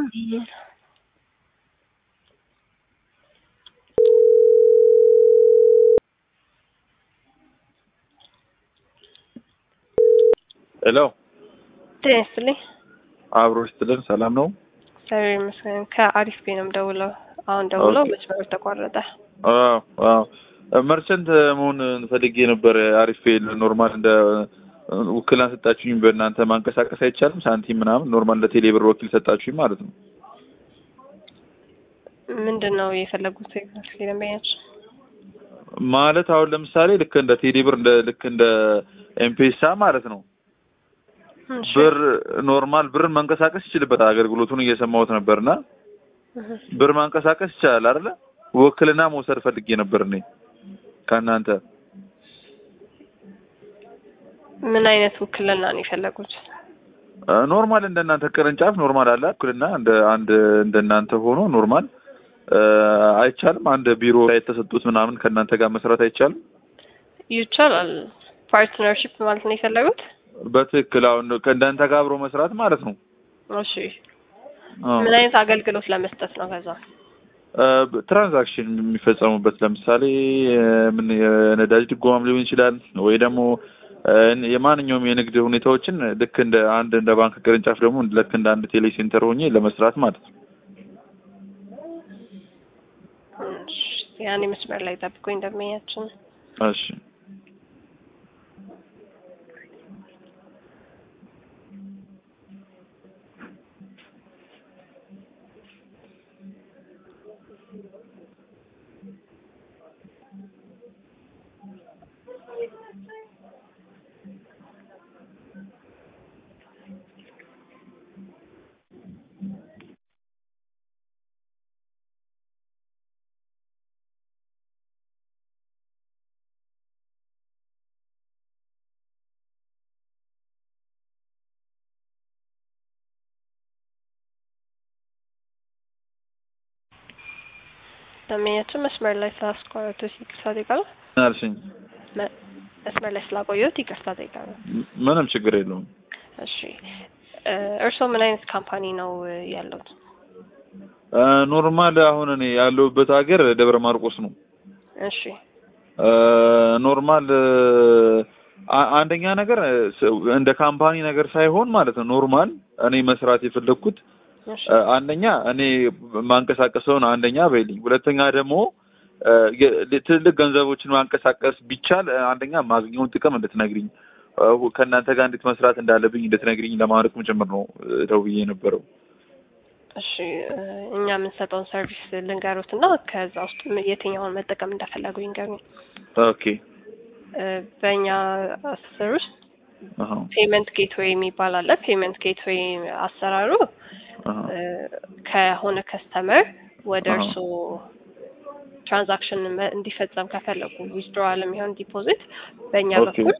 ሄሎ ጤና ይስጥልኝ። አብሮ ይስጥልን። ሰላም ነው? እግዚአብሔር ይመስገን። ከአሪፍ ቤት ነው የምደውለው። አሁን ደውለው ኦኬ። መስመሩ ተቋረጠ። አዎ አዎ። መርቸንት መሆን ፈልጌ ነበር። አሪፍ ኖርማል እንደ ውክልና ሰጣችሁኝ። በእናንተ ማንቀሳቀስ አይቻልም? ሳንቲም ምናምን ኖርማል ለቴሌ ብር ወኪል ሰጣችሁኝ ማለት ነው። ምንድን ነው የፈለጉት ደንበኛች? ማለት አሁን ለምሳሌ ልክ እንደ ቴሌ ብር እንደ ልክ እንደ ኤምፔሳ ማለት ነው እሺ። ብር ኖርማል ብር መንቀሳቀስ ይችልበታል። አገልግሎቱን እየሰማሁት ነበርና እህ። ብር ማንቀሳቀስ ይቻላል አይደለ? ውክልና መውሰድ ፈልጌ ነበር እኔ ከእናንተ ምን አይነት ውክልና ነው የፈለጉት? ኖርማል እንደ እናንተ ቅርንጫፍ ኖርማል አለ ውክልና እንደ አንድ እንደ እናንተ ሆኖ ኖርማል እ፣ አይቻልም? አንድ ቢሮ ላይ የተሰጡት ምናምን ከእናንተ ጋር መስራት አይቻልም? ይቻላል። ፓርትነርሺፕ ማለት ነው የፈለጉት? በትክክል አሁን ከእናንተ ጋር አብሮ መስራት ማለት ነው። እሺ። አዎ። ምን አይነት አገልግሎት ለመስጠት ነው? ከዛ እ፣ ትራንዛክሽን የሚፈጸሙበት ለምሳሌ እ፣ ምን የነዳጅ ድጎማም ሊሆን ይችላል ወይ ደግሞ እ፣ የማንኛውም የንግድ ሁኔታዎችን ልክ እንደ አንድ እንደ ባንክ ቅርንጫፍ ደግሞ ልክ እንደ አንድ ቴሌ ሴንተር ሆኜ ለመስራት ማለት ነው። እሺ፣ ያኔ መስመር ላይ ጠብቁኝ ደንበኛችን። እሺ ደንበኛችን መስመር ላይ ስላስቋረጡት ይቅርታ ጠይቃለሁ። ምን አልሽኝ? መ- መስመር ላይ ስላቆየሁት ይቅርታ ጠይቃለሁ። ም- ምንም ችግር የለውም። እሺ እ፣ እርስዎ ምን አይነት ካምፓኒ ነው እ፣ ያለውት? እ፣ ኖርማል አሁን እኔ ያለሁበት ሀገር ደብረ ማርቆስ ነው። እሺ እ፣ ኖርማል እ፣ አ- አንደኛ ነገር እ፣ ስ- እንደ ካምፓኒ ነገር ሳይሆን ማለት ነው ኖርማል እኔ መስራት የፈለግኩት እሺ እ፣ አንደኛ እኔ ማንቀሳቀሰውን አንደኛ በይልኝ፣ ሁለተኛ ደግሞ እ፣ የ- ትልልቅ ገንዘቦችን ማንቀሳቀስ ቢቻል እ፣ አንደኛ ማግኘውን ጥቅም እንድትነግሪኝ እ፣ ከእናንተ ጋር እንዴት መስራት እንዳለብኝ እንድትነግሪኝ ለማድረግም ጭምር ነው እ፣ ደውዬ የነበረው። እሺ እ፣ እኛ የምንሰጠውን ሰርቪስ ልንገሩት እና ከዛ ውስጥ ም- የትኛውን መጠቀም እንደፈለጉ ይንገሩኝ። ኦኬ እ፣ በእኛ አስር ውስጥ አሃ ፔመንት ጌትዌይ የሚባል አለ። ፔመንት ጌትዌይ አሰራሩ አሃ እ፣ ከሆነ ከስተመር ወደ አሃ። እርስዎ ትራንዛክሽን መ- እንዲፈጸም ከፈለጉ ዊዝድሮዋል የሚሆን ዲፖዚት በእኛ ኦኬ በኩል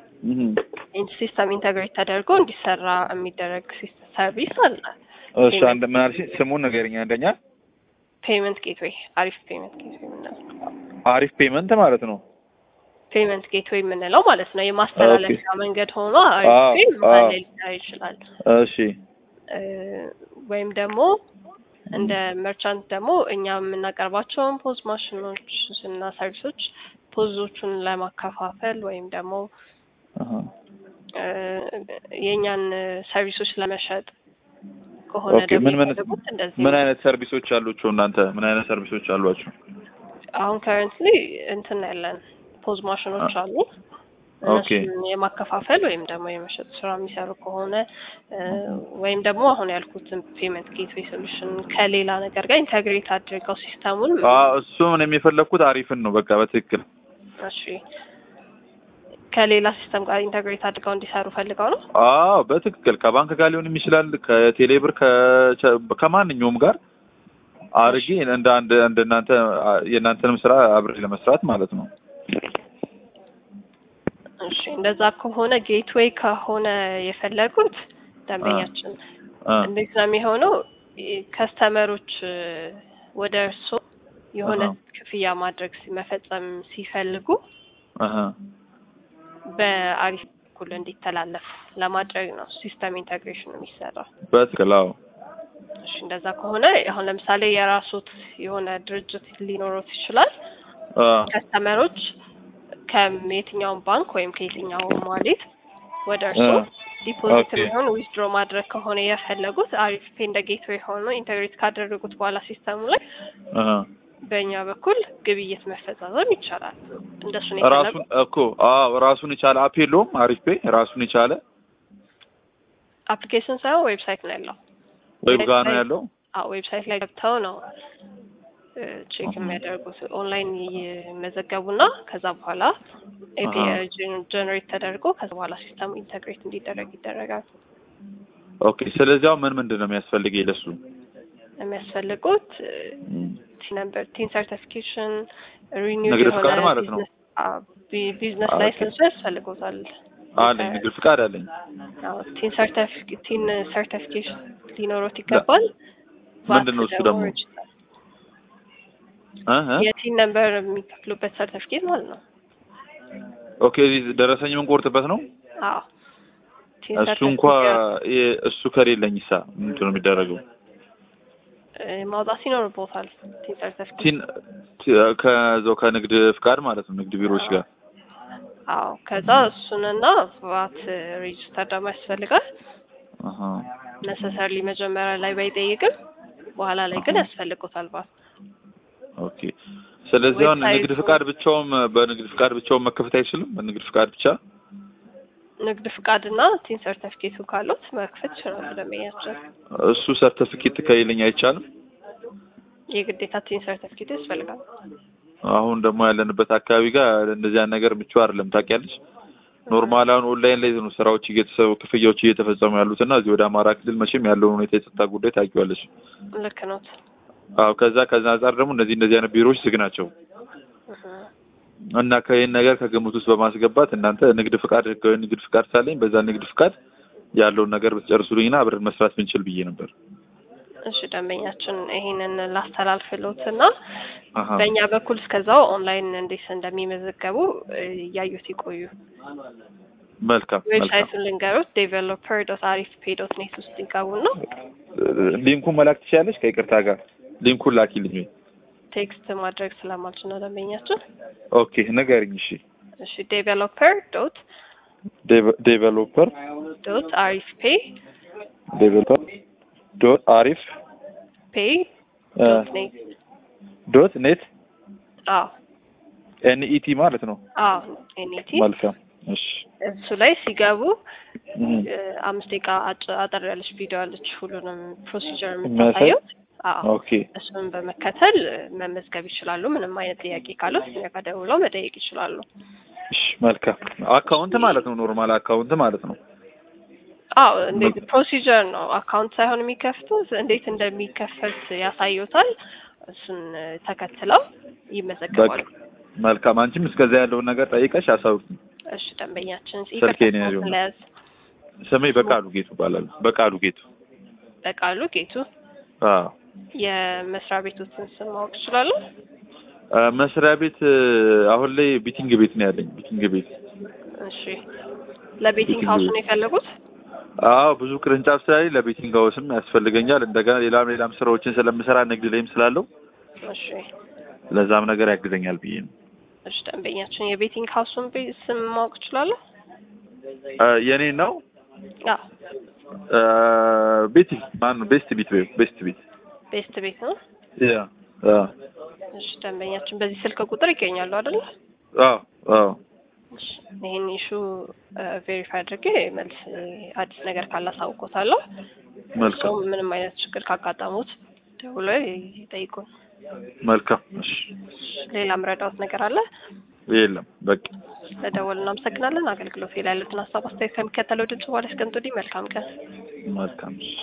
እህ ሲስተም ኢንተግሬት ተደርጎ እንዲሰራ የሚደረግ ሲስ- ሰርቪስ አለ። እሺ አንድ ምን አልሽኝ? ስሙን ንገሪኝ። አንደኛ ፔመንት ጌትዌይ አሪፍ ፔመንት ጌትዌይ የምንለው አሪፍ ፔመንት ማለት ነው። ፔመንት ጌትዌይ የምንለው ማለት ነው። የማስተላለፊያ መንገድ ሆኖ አሪፍ አዎ፣ ፔ አዎ። መሀል ላይ ሊታይ ይችላል። እሺ እ፣ ወይም ደግሞ እንደ መርቻንት ደግሞ እኛ የምናቀርባቸውን ፖዝ ማሽኖች እና ሰርቪሶች ፖዞቹን ለማከፋፈል ወይም ደግሞ አሃ እ፣ የእኛን ሰርቪሶች ለመሸጥ ከሆነ ኦኬ ደግሞ ምን ምን የፈለጉት እንደዚህ ምን ነው። አይነት ሰርቪሶች አሏችሁ እናንተ? ምን አይነት ሰርቪሶች አሏችሁ? አሁን ከረንትሊ እንትን ያለን ፖዝ ማሽኖች አሉ። ኦኬ እነሱን የማከፋፈል ወይም ደግሞ የመሸጥ ስራ የሚሰሩ ከሆነ እ፣ ወይም ደግሞ አሁን ያልኩትን ፔመንት ጌትዌይ ሶሉሽን ከሌላ ነገር ጋር ኢንተግሬት አድርገው ሲስተሙን አዎ እሱ ምን የሚፈለግኩት አሪፍን ነው። በቃ በትክክል እሺ ከሌላ ሲስተም ጋር ኢንተግሬት አድርገው እንዲሰሩ ፈልገው ነው። አዎ በትክክል ከባንክ ጋር ሊሆን ይችላል፣ ከቴሌብር ከ- ከማንኛውም ጋር አርጌ እንደ አንድ እንደ እናንተ የእናንተንም ስራ አብሬ ለመስራት ማለት ነው። እሺ እንደዛ ከሆነ ጌትዌይ ከሆነ የፈለጉት ደንበኛችን አ እንዴት ነው የሚሆነው? ከስተመሮች ወደ እርሶ የሆነ አሃ። ክፍያ ማድረግ ሲ- መፈጸም ሲፈልጉ አሃ በአሪፍ በኩል እንዲተላለፍ ለማድረግ ነው ሲስተም ኢንተግሬሽን የሚሰራው። በትክክል አዎ። እሺ እንደዛ ከሆነ አሁን ለምሳሌ የራሱት የሆነ ድርጅት ሊኖሩት ይችላል። አ ከስተመሮች ከየትኛውም ባንክ ወይም ከየትኛውም ዋሌት ወደ እርስዎ አ ዲፖዚት ኦኬ። የሚሆን ዊዝድሮ ማድረግ ከሆነ የፈለጉት አሪፍ ፔ እንደ ጌትዌይ ሆኖ ኢንተግሬት ካደረጉት በኋላ ሲስተሙ ላይ አሃ በእኛ በኩል ግብይት መፈጻጸም ይቻላል። እንደሱ ነው ራሱን የፈለጉት። እኮ አዎ ራሱን የቻለ አፕ የለውም። አሪፍ ፔ ራሱን የቻለ አፕሊኬሽን ሳይሆን ዌብሳይት ነው ያለው። ዌብ ጋር ነው ዌብሳይት- ያለው። አዎ ዌብሳይት ላይ ገብተው ነው ቼክ የሚያደርጉት ኦንላይን ይመዘገቡና ከዛ በኋላ ኤፒአይ ጀነሬት ተደርጎ ከዛ በኋላ ሲስተሙ ኢንተግሬት እንዲደረግ ይደረጋል። ኦኬ። ስለዚህ አሁን ምን ምንድን ነው የሚያስፈልገኝ ለሱ? የሚያስፈልጉት እም፣ ቲን ነምበር፣ ቲን ሰርቲፊኬሽን፣ ሪኒው ንግድ የሆነ ፍቃድ ማለት ነው። ቢዝነስ- አዎ፣ ቢ- ቢዝነስ ኦኬ። ላይሰንስ ያስፈልጎታል። አለኝ ንግድ ፍቃድ አለኝ። አዎ፣ ቲን ሰርቲፊኬት ቲን ሰርቲፊኬሽን ሊኖሮት ይገባል። ምንድን ነው ቫት እሱ ደግሞ? ሬጅስተር እ እ የቲን ነምበር የሚከፍሉበት ሰርቲፊኬት ማለት ነው። ኦኬ። እዚህ ደረሰኝ የምንቆርጥበት ነው። አዎ ቲን እሱ እንኳ ሰርቲፊኬት የ- እሱ ከሌለኝ ሳ ምንድን ነው የሚደረገው? እ፣ ማውጣት ይኖርቦታል። ቲን ሰርቲፊኬት ቲን ቲ- ከዛው ከንግድ ፍቃድ ማለት ነው ንግድ ቢሮዎች ጋር አዎ ከዛ እሱንና ቫት ሬጅስተር ደግሞ ያስፈልጋል። አሃ ነሰሰርሊ መጀመሪያ ላይ ባይጠይቅም በኋላ ላይ ግን ያስፈልጎታል ቫት ኦኬ። ስለዚህ አሁን ዌብሳይቱ- ንግድ ፍቃድ ብቻውም በንግድ ፍቃድ ብቻውን መከፈት አይችልም። በንግድ ፍቃድ ብቻ ንግድ ፍቃድና ቲን ሰርተፊኬቱ ካሉት መክፈት ይችላሉ። ደንበኛቸው እሱ ሰርተፊኬት ከሌለኝ አይቻልም። የግዴታ ቲን ሰርተፊኬት ያስፈልጋል። አሁን ደግሞ ያለንበት አካባቢ ጋር እንደዚህ አይነት ነገር ምቹ አይደለም። ታውቂያለሽ፣ ኖርማል አሁን ኦንላይን ላይ ነው ስራዎች እየተሰሩ ክፍያዎች እየተፈጸሙ ያሉት እና እዚህ ወደ አማራ ክልል መቼም ያለውን ሁኔታ የጸጥታ ጉዳይ ታውቂዋለሽ። ልክ ነው። አዎ ከዛ ከዛ አንጻር ደግሞ እነዚህ እንደዚህ አይነት ቢሮዎች ዝግ ናቸው እና ከይህን ነገር ከግምት ውስጥ በማስገባት እናንተ ንግድ ፍቃድ ህጋዊ ንግድ ፍቃድ ሳለኝ በዛ ንግድ ፍቃድ ያለውን ነገር ብትጨርሱልኝና አብረን መስራት ብንችል ብዬ ነበር። እሺ ደንበኛችን ይሄንን ላስተላልፍሎት እና አሀ በእኛ በኩል እስከዛው ኦንላይን እንዴት እንደሚመዘገቡ እ፣ እያዩት ይቆዩ። መልካም መልካም። ዌብሳይቱን ልንገሩት ዴቨሎፐር ዶት አሪፍ ፔ ዶት ኔት ውስጥ ይገቡና ሊንኩን መላክ ትችያለሽ? ከይቅርታ ጋር ሊንኩን ላኪልኝ። ወይ ቴክስት ማድረግ ስለማልችል ነው ደንበኛችን። ኦኬ ንገሪኝ። እሺ እሺ ዴቨሎፐር ዶት ዴቨሎፐር ዶት አሪፍ ፔ ዴቨሎፐር ዶት አሪፍ ፔ ዶት ኔት ዶት ኔት አዎ ኤንኢቲ ማለት ነው። አዎ ኤኒቲ መልካም እሺ። እሱ ላይ ሲገቡ እም፣ እ፣ አምስት ደቂቃ አጭ- አጠር ያለች ቪዲዮ አለች ሁሉንም ፕሮሲጀር የምታሳየው። አዎ ኦኬ እሱን በመከተል እ፣ መመዝገብ ይችላሉ። ምንም አይነት ጥያቄ ካሉት እኛ ጋር ደውለው መጠየቅ ይችላሉ። እሺ መልካም። አካውንት ማለት ነው ኖርማል አካውንት ማለት ነው። አዎ እንዴት ፕሮሲጀር ነው። አካውንት ሳይሆን የሚከፍቱት እንዴት እንደሚከፈት ያሳዩታል። እሱን እ፣ ተከትለው በቃ ይመዘገባሉ። መልካም። አንቺም እስከዛ ያለውን ነገር ጠይቀሽ አሳውቂኝ። እሺ ደንበኛችን ስልኬን ያዥው። ለያዝ ስሜ በቃሉ ጌቱ ይባላል። በቃሉ ጌቱ። በቃሉ ጌቱ አዎ የመስሪያ ቤቶትን ስም ማወቅ ይችላሉ? አ፣ መስሪያ ቤት እ፣ አሁን ላይ ቢቲንግ ቤት ነው ያለኝ። ቢቲንግ ቤት እሺ ለቤቲንግ ሀውስ ነው የፈለጉት? አዎ ብዙ ቅርንጫፍ ስላለኝ ለቤቲንግ ሀውስም ያስፈልገኛል። እንደገና ሌላም ሌላም ስራዎችን ስለምሰራ ንግድ ላይም ስላለው እሺ ለዛም ነገር ያግዘኛል ብዬ ነው። እሺ ደንበኛችን የቤቲንግ ሀውሱን ቤ- ስም ማወቅ ይችላሉ? አ፣ የኔ ነው አዎ አ፣ ቤቲ ማን ነው? ቤስት ቤት ወይ ቤስት ቤት ቤስት ቤት ነው። ያ አ እሺ ደንበኛችን በዚህ ስልክ ቁጥር ይገኛሉ አይደለ? አዎ አዎ እሺ ይሄን ኢሹ ቬሪፋይ አድርጌ መልስ እ፣ አዲስ ነገር ካላሳውቆታለሁ። መልካም እሱም ምንም አይነት ችግር ካጋጠሙት ደውለው ይጠይቁን። መልካም። እሺ ሌላ ምረዳውት ነገር አለ? የለም በቃ ለደወል እናመሰግናለን። አገልግሎት ላይ ያሉትን ሀሳብ አስተያየት ከሚከተለው ድምጽ በኋላ ያስቀምጡልኝ። መልካም ቀን። መልካም። እሺ